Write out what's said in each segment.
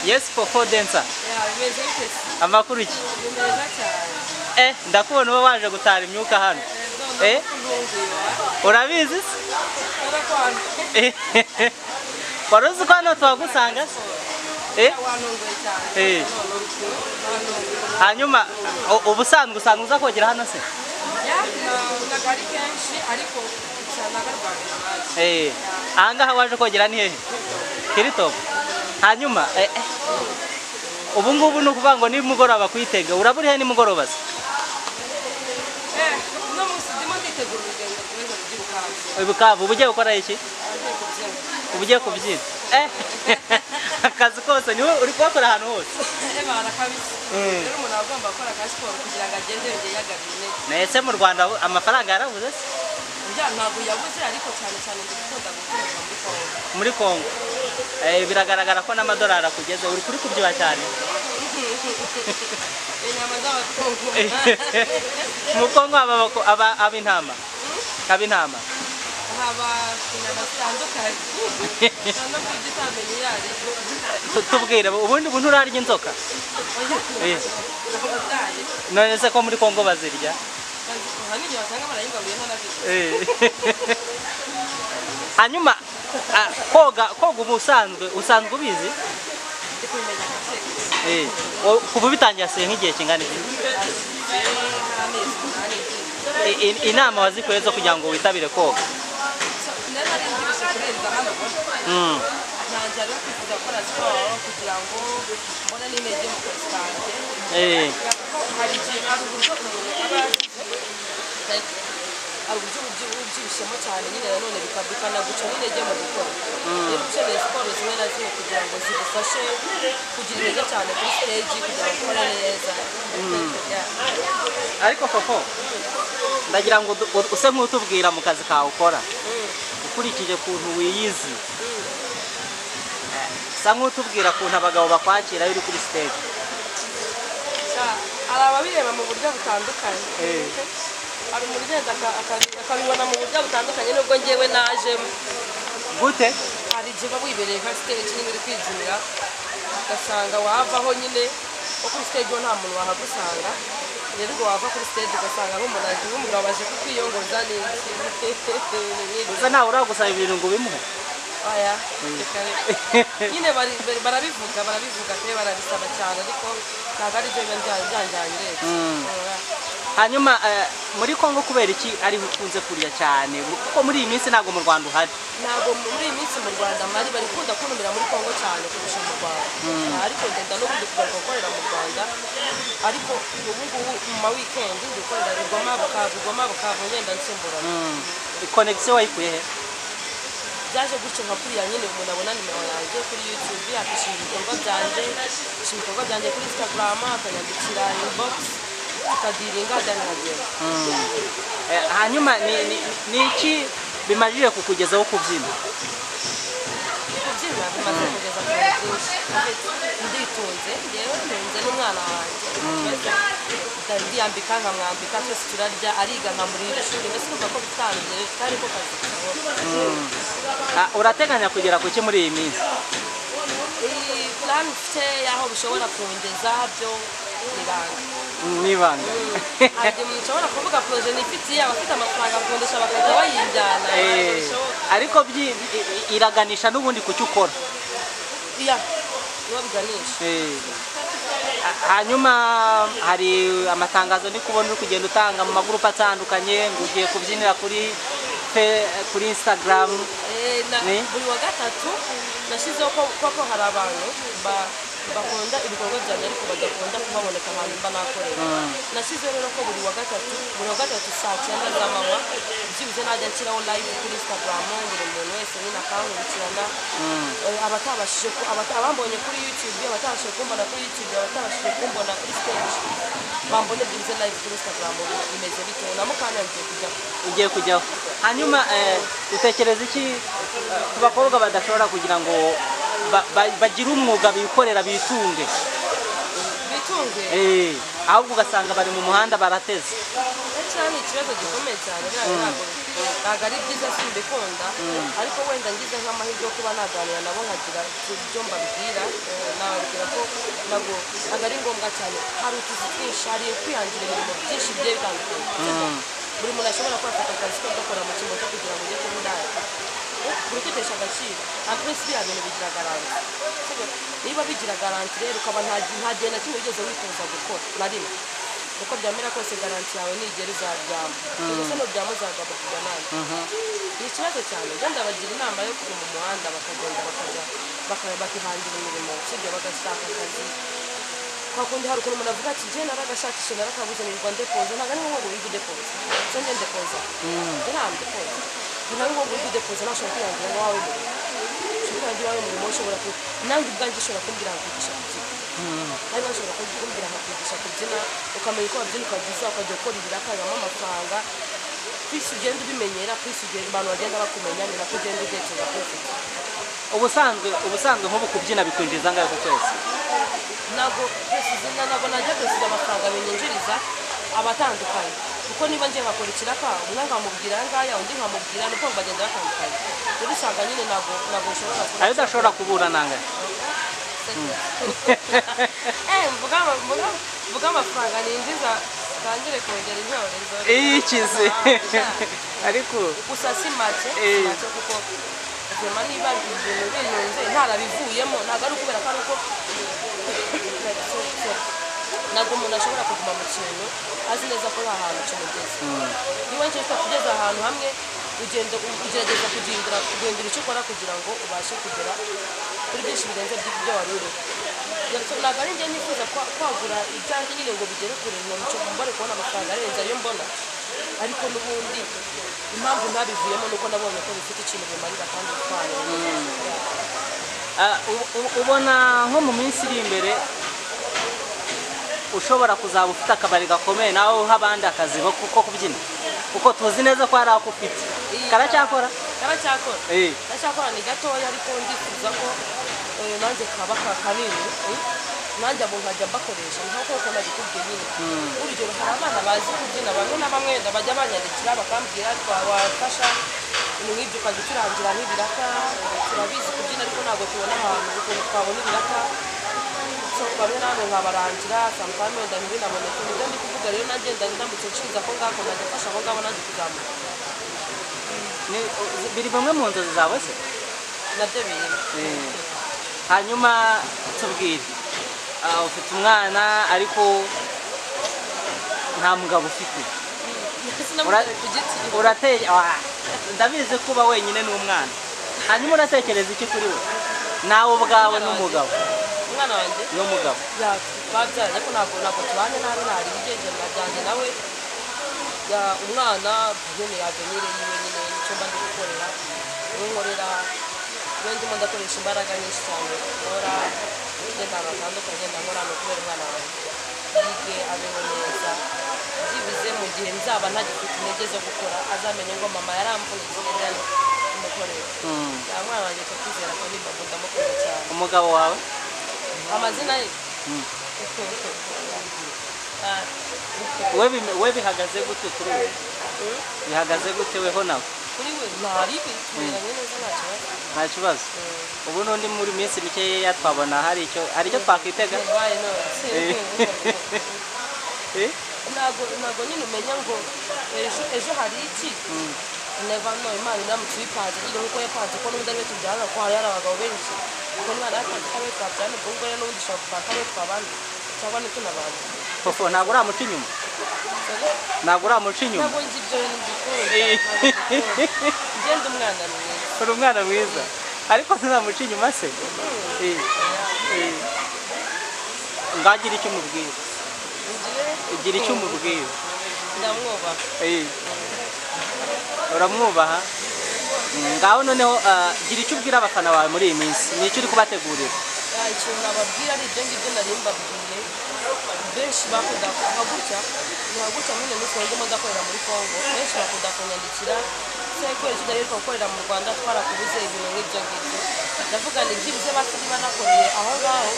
yes koko densa bimeze bitese amakuru iki ni meza cyane eh ndakubona uba waje gutara imyuka hano Eh? urabizi se Eh, wari uzi ko hano tuhagusanga se eh Eh. hanyuma u- ubusanzwe usanga uza kogera hano se Eh, ahangaha waje kogera ni hehe kiritopu hanyuma eh, eh, ubu ngubu ni ukuvuga ngo nimugoroba kuyitega uraba uri he nimugoroba se ibukavu uba ugiye gukora iki uba ugiye kubyina eh akazi kose niwe uri kuhakora ahantu hose ndetse mu rwanda amafaranga yarabuze se muri congo Eh, biragaragara ko n'amadolari akugeze uri kuri kubyiba cyane mu kongo haba abako- aba- ab'intama ab'intama haba inyama zitandukanye no kurya utamenye iyo ari yo Tu- tubwire ubundi buntu urarya inzoka Eh, abataye none se ko muri congo bazirya hari igihe wasanga barayigaburiyeho na byo Eh. hanyuma ah, koga koga ubu usanzwe usanzwe ubizi ndi kubimenya gake Eh, o- kuva ubitangira se nk'igihe kingana iki amezi umunani I- i- inama wazikuye zo kugira ngo witabire koga nari naribyibushye kurenza hano Mm. ntangira rero kwifuza gukora siporo kugira ngo mbone n'intege mu kazi kanjye Eh, kuko hari igihe hari uburyo umuntu aba like, hari uburyo ubyi- ubyibushyemo cyane nyine nanone bika- bikanaguca n'intege mu gukora rero ukeneye siporo zimwe na zimwe kugira ngo zigufashe kugira intege cyane kuri stage kugira ngo ukore neza Yeah. ariko koko ndagira ngo du- u- use nk'utubwira mu kazi kawe ukora ukurikije ukuntu wiyizi eh, sa nk'utubwira ukuntu abagabo bakwakira iyo uri kuri stage hari ababireba mu buryo butandukanye Eh. hari umuntu ugenda aka- aka- akabibona mu buryo butandukanye nubwo ngewe najemo gute hari igihe uba wibereye nka stage nyine uri kwijurira ugasanga wavaho nyine wo kuri stage ho nta muntu wahagusanga rero ubwo wava kuri stage ugasanga nk'umuntu aje nk'umugabo aje kukwiyongoza n'iki gusa ntawe uragusaba ibintu ngo ubimuhe aya reka reka. nyine bari- bari- barabivuga barabivuga pe barabisaba cyane ariko ntabwo ari byo biba bya- byanjyangiritse Ora. hanyuma eh, muri congo kubera iki ariho ukunze kurya cyane kuko muri iyi minsi ntabwo mu rwanda uhari ntabwo muri iyi minsi mu rwanda mari bari kunda kuntumira muri kongo cyane kurusha mu rwanda ariko ngenda n'ubundi kugaruka gukorera mu rwanda ariko ubu ngubu mu ma weekend ndi gukorera rugoma bukavu rugoma bukavu ngenda nsimburana konegisiyo wayikuye he byaje gutyo nka kuriya nyine umuntu abona nimero yanjye kuri youtube akishima ibikorwa byanjye akishima ibikorwa byanjye kuri instagram akanyandikira inbox akadiringa adanagera Eh, hanyuma ni- ni ni iki bimajije kukugezaho kubyina kubyina bimaze kugeza ku bintu byinshi nditunze yewe ntunze n'umwana wanjye Ndahita ndiyambika nkamwambika twese turarya ariga nkamurira ishuri mbese urumva ko bitangiye kari ko kazi kabona Ah, urateganya kugera ku ki muri iyi minsi iyi plan mfite y'aho bishobora kungeza byo nibanga nibanga hari igihe umuntu ushobora kuvuga poroje nifitiye abafite amafaranga akundisha bakajya bayijyana ntabwo bishoboka ariko byi- i- i- iraganisha n'ubundi ku cyo ukora iya nibo biganisha Eh. Ha- hanyuma hari amatangazo ndi kubona uri kugenda utanga mu magurupe atandukanye ngo ugiye kubyinira kuri fe- kuri instagram Eh, na- Ni? buri wa gatatu nashyizeho ko koko hari abantu ba- bakunda ibikorwa byanjye ariko badakunda kuhaboneka ahantu mba nakorera nashyizeho rero ko buri wa gatatu buri wa gatatu saa cyenda z'amanywa byibuze najya nshyiraho live kuri instagram buri muntu wese nyine akankurikirana Eh, abatabashije ku- abata- abambonye kuri youtube abatabashije kumbona kuri youtube abatabashije kumbona kuri stage bambone byibuze live kuri instagram bimeze bitewe na mukanya ngiye kujyaho ugiye kujyaho hanyuma eh, utekereza iki eh, ku bakobwa badashobora kugira ngo ba- ba- bagire umwuga bikorera bitunge bitunge Eh, ahubwo ugasanga bari mu muhanda barateze cyane ikibazo gikomeye cyane biriya ntabwo bikwiye ntabwo ari byiza simbikunda ariko wenda ngize nk'amahirwe yo kuba naganira nabo nkagira ibyo mbabwira eh, nababwira ko ntabwo ntabwo ari ngombwa cyane hari utuzi twinshi hari kwihangira ibintu byinshi bigiye bitandukanye buri muntu ashobora kwafata akazi ko gakora mu kimbo cyo kugira ngo ujye kuba indaya buri kwitesha agaciro nta prince biriya bintu bigira garanti niba bigira garanti rero ukaba nta nta gihe na kimwe ugeze wifuza gukora na rimwe uko byamera kose garanti yawe nigera izaryama ndetse nuryama uzagaburira nabi ni ikibazo cyane ugenda bagira inama yo kujya mu muhanda bakagenda bakajya bakaba bakihangira imirimo usibye bagashaka akazi kwa kundi hari ukuntu umuntu avuga ati njye naragashakishe narakabuze nirwa ndepoza ntabwo ari ngombwa wiga udepoza so njye ndepoza nta ndepoza ntabwo ari ngombwa wiga udepoza nashobora kwihangira iwawe umurimo ushobora kwihangira iwawe umurimo ushobora ku nanjye ubwanjye ushobora kumbwira nkakwigisha kubyina nawe bashobora kumbwira nkakwigisha kubyina ukamenya uko wabyina ukabyiza ukajya gukora ibirakazamo amafaranga kwisi ugenda ubimenyera kwisi ugenda abantu bagenda bakumenya ni nako ugenda utekereza kwifite ubusanzwe ubusanzwe nk'ubu kubyina bikwinjiriza angahe ku kwezi ntabwo perezida ntabwo najya perezida amafaranga binyinjiriza abatandukanye kuko niba ngiye ngakurikira ka umwe nkamubwira aya ngaya undi nkamubwira ni uko bagenda batandukanye rero usanga nyine ntabwo ntabwo ushobora kuba ayo udashobora kubura nangahe Eh, mvuga mvuga mvuga amafaranga ninjiza utangire kongera intyorezo iyo ikize ariko gusa si make Eh. si make kuko ubuzima niba ibintu binunze ntarabivuyemo ntabwo ari ukubera ko ari uko ntabwo umuntu ashobora kuguma mu kintu azi neza ko nta hantu kimugeze niba njye ushobora kugeza ahantu hamwe ugenda ugerageza kugindura guhindura icyo ukora kugira ngo ubashe kugera kuri byinshi birenze by'ibyo wari uriho Ndetse ntabwo ari njye nifuza kwa- kwagura ibyanjye nyine ngo bigere kure ngo nicyo mbone kubona amafaranga arenze ayo mbona ariko n'ubundi impamvu ntabivuyemo ni uko nabonye ko bifite ikintu bimarira kandi bitwaye ah, u- u- ubona nko mu minsi iri imbere ushobora kuzaba ufite akabari gakomeye nawe uha abandi akazi ko ko kubyina kuko tuzi neza ko hari ako ufite karacyakora karacyakora Eh. karacyakora ni gatoya ariko ndifuza ko eh, nanjye kaba ka kanini eh, nanjye abo nkajya mbakoresha ni nko kuko nabikubwiye nyine urugero hari abana bazi kubyina bamwe na bamwe nda bajya banyandikira bakambwira twabafasha ibintu nk'ibyo ukazicurangira nk'ibiraka turabizi kubyina ariko ntabwo tubona ahantu ukuntu twabona ibiraka so bamwe namwe nkabarangira sampame wenda ntibinaboneke nibyo ndi kuvuga rero nanjye ndamutse nshinga ko ngako najya mfasha abo ngabo nanjye kuzamuka Ni- biri bimwe mu nzozi zawe se nabyo birimo hanyuma tubwire ah, ufite umwana ariko nta mugabo ufite Ura- sinamutse ku giti urate ah, ndabizi kuba wenyine n'umwana hanyuma uratekereza iki kuri we nawe ubwawe n'umugabo umwana wanjye n'umugabo babyaranye ko ntabwo ntabwo tubanye nabi ntari ibigenge byanjye nawe Ya, umwana nyine yavenire yiwe nyine nicyo mba ndi gukorera niwe nkorera niwe ndimo ndakoresha imbaraga nyinshi cyane nkora ndetse ahantu hatandukanye ndakora ni ukubera umwana wanjye yige abeho neza byibuze mu gihe nzaba ntagifite intege zo gukora azamenye ngo mama yaramvunitse yari kumukorera cyangwa umwana wanjye akakizera ko nimba ndamukunda cyane umugabo wawe amazina ye Ah, we bim- we bihagaze gute kuri we bihagaze gute weho nawe kuri we nta ribi tuberanye neza nta kibazo nta kibazo ubu n'undi muri minsi mikeya twabona hari icyo hari icyo twakwitega yabaye none Eh? ntabwo ntabwo nyine umenya ngo ejo ejo hari iki neva no imana iramutse uyipanze nyine nk'uko yapanze ko n'undi ariwe tubyarana ko hari hari abagabo benshi ko umwana yapanze ko ariwe twabyarana ubwo ngubwo rero n'ubundi ushobora kupanga ariwe twabana cyangwa n'itunabana fofo ntabwo uramuca inyuma ntabwo uramuca inyuma ntabwo nzi ibyo bintu Eh. mbikunda ugenda umwana ni mwiza uri umwana mwiza ariko ntuzamuca inyuma se Eh, eh. ngagira icyo umubwira ugira icyo umubwira ndamwubaha Eh. uramwubaha Mm, ngaho noneho ah, gira icyo ubwira abafana bawe muri iyi minsi ni icyo uri kubategurira Ya, ikintu nababwira ari ibyo ngibyo nari mbabwiye benshi bakunda kuva gutya nka gutya nyine n'ukuntu ndimo ndakorera muri congo benshi bakunda kunyandikira se kubera icyo ndaheruka gukorera mu rwanda twarakubuze ibintu nk'ibyo ngibyo ndavuga ni byibuze basi niba nakoreye aho ngaho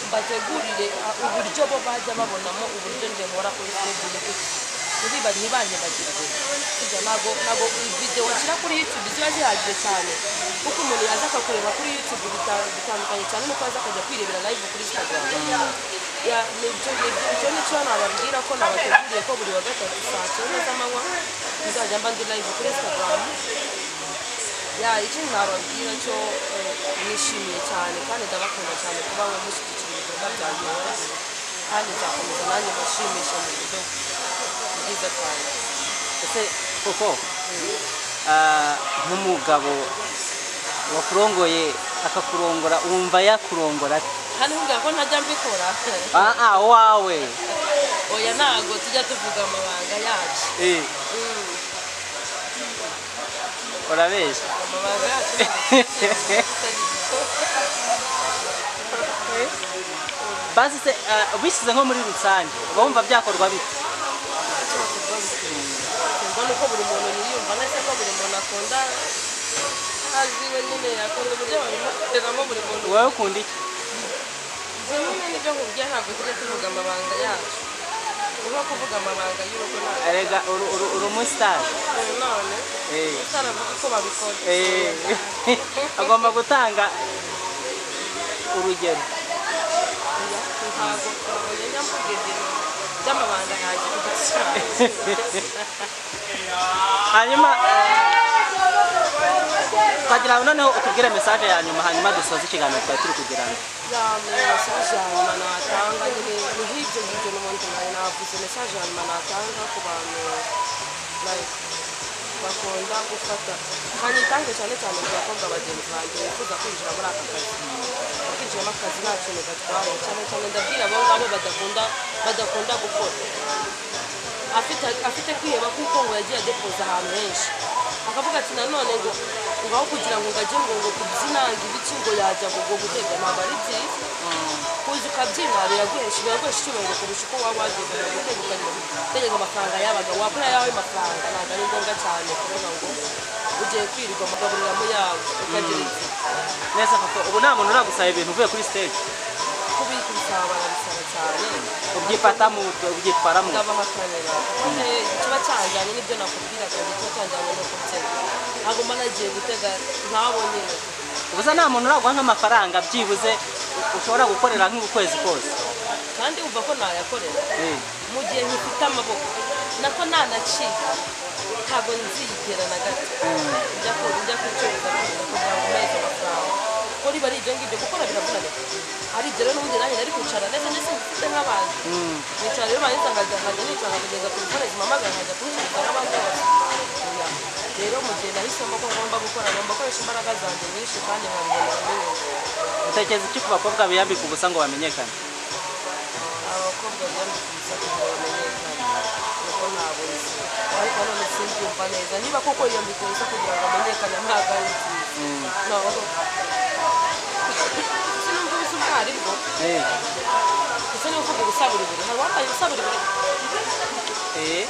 mbategurire ah, uburyo bo bajya babonamo uburyo njye nkora kuri facebook ntibibare ntibanyibagiwe burya ntabwo ntabwo videwo washyira kuri yutube ziba zihagije cyane kuko umuntu yaza akakureba kuri yutube bita- bitandukanye cyane nuko yaza akajya kwirebera live kuri instagram ya nibyo nibyo icyo nicyo nababwira ko nabateguriye ko buri wa gatatu saa cyenda z'amanywa nzajya mba ndi live kuri instagram ya icyo nababwira cyo eh, nishimiye cyane kandi ndabakunda cyane kuba we mushyigikira ibikorwa byanjye wese kandi nzakomeza nanjye mbashimisha mu buryo bwiza cyane ese koko ah, nk'umugabo wakurongoye akakurongora wumva yakurongora ate hano ubwira ko ntajya mbikora ah ah wawe oya ntago tujya tuvuga amabanga yacu eh Mm, urabeshya amabanga yacu ntabwo basi se ah, ubishyize nko muri rusange uba wumva byakorwa bite mbona uko buri muntu yiyumva ndetse ko buri muntu akunda aziwe nyine akunda uburyo babimukoreramo buri muntu wowe ukunda iki bimwe n'ibyo nkubwiye ntabwo tujya tuvuga amabanga yacu urimo kuvuga amabanga y'urugo ntabwo erega uri uri- uri umusitari none eh utaravuga uko babikora Eh, agomba gutanga urugero ntabwo twabonye nyamugegero by'amabanga yanjye kugashyira hanyuma twagira ngo noneho utubwire mesaje ya nyuma hanyuma dusoze ikiganiro twari turi kugirana yamwe mesaje ya nyuma natanga nyine ni nk'ibyo ngibyo n'ubundi nari navuze mesaje ya nyuma natanga ku bantu like, bakunda gufata nkanyitange cyane cyane ku bakobwa bagenzi banjye bifuza kwinjira muri aka kazi bakinjiramo akazi nta kintu gatwaye cyane cyane ndabwira abo ngabo badakunda badakunda gukora afite afite kwiheba kuko ngo yagiye adepoza ahantu henshi akavuga ati nanone ngo ngo aho kugira ngo ngajye ngo ngo kubyirange ibiki ngo yajya ngo ngo gutega ntabwo ari byiza kuza ukabyina biraguhesha biraguhesha icyubahiro kurusha uko waba wagiye kugira ngo utege utegeka amafaranga y'abaga wabura yawe mafaranga ntabwo ari ngombwa cyane kuvuga ngo ugiye kwirirwa mugaburiramo yawe ukagira iti neza koko ubu nta muntu uragusaba ibintu uvuye kuri stage kubika ibisaba barabisaba cyane ubyifatamo ubyitwaramo ndabahakanira kiba cyajyanye n'ibyo nakubwiraga ngo kiba cyajyanye no kubyina ntabwo mba nagiye gutega ntabo nyine ubusa nta muntu uraguha nk'amafaranga byibuze ushobora gukorera nk'ukwezi kose kandi wumva ko nayakorera Eh, mu gihe nkifite amaboko nako nanacika ntabwo nzigera na gato njya ku njya kucuruza kugira ngo mpeze amafaranga ko riba ari ibyo ngibyo gukora biravunanye ari ibyo rero n'ubundi nanjye nari kwicara neza ndetse mfite nk'abantu nicara rero bangiza nkajya nkajya nicara nkageza ku bikore zimamagara nkajya kubicuruza n'abandi bose Oya. rero mu gihe nahisemo ko ngomba gukora ngomba gukoresha imbaraga zanjye nyinshi kandi nkabibonera n'inyungu utekereza iki ku bakobwa biyambika ubusa ngo bamenyekane abakobwa biyambika imisatsi ngo bamenyekane kuko ntabwo nzi ariko none simbyumva neza niba koko yiyambika ubusa kugira ngo amenyekane ntabwo ari byiza ntabwo sinumva ubusa ubwo ari bwo Eh, ndetse n'uvuga ubusa buri buri hari uwambaye ubusa buri buri eh,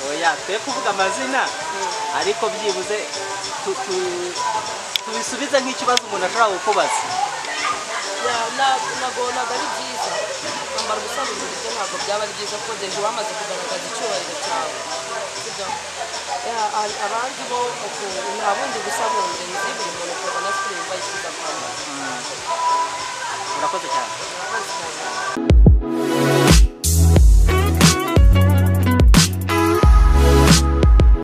oya twe kuvuga amazina ariko byibuze tu- tu- tubisubize nk'ikibazo umuntu ashobora kukubaza nagonaga ari byiza kwambara ubusa buri buri byo ntabwo byaba ari byiza kuko deje bamaze kugaragaza icyubahiro cyawe sibyo? Ya, a- abandi bo uku- nta bundi busa bundi nzi buri muntu ukabona sipiriyumva yishyize akamaro urakoze cyane Thank you.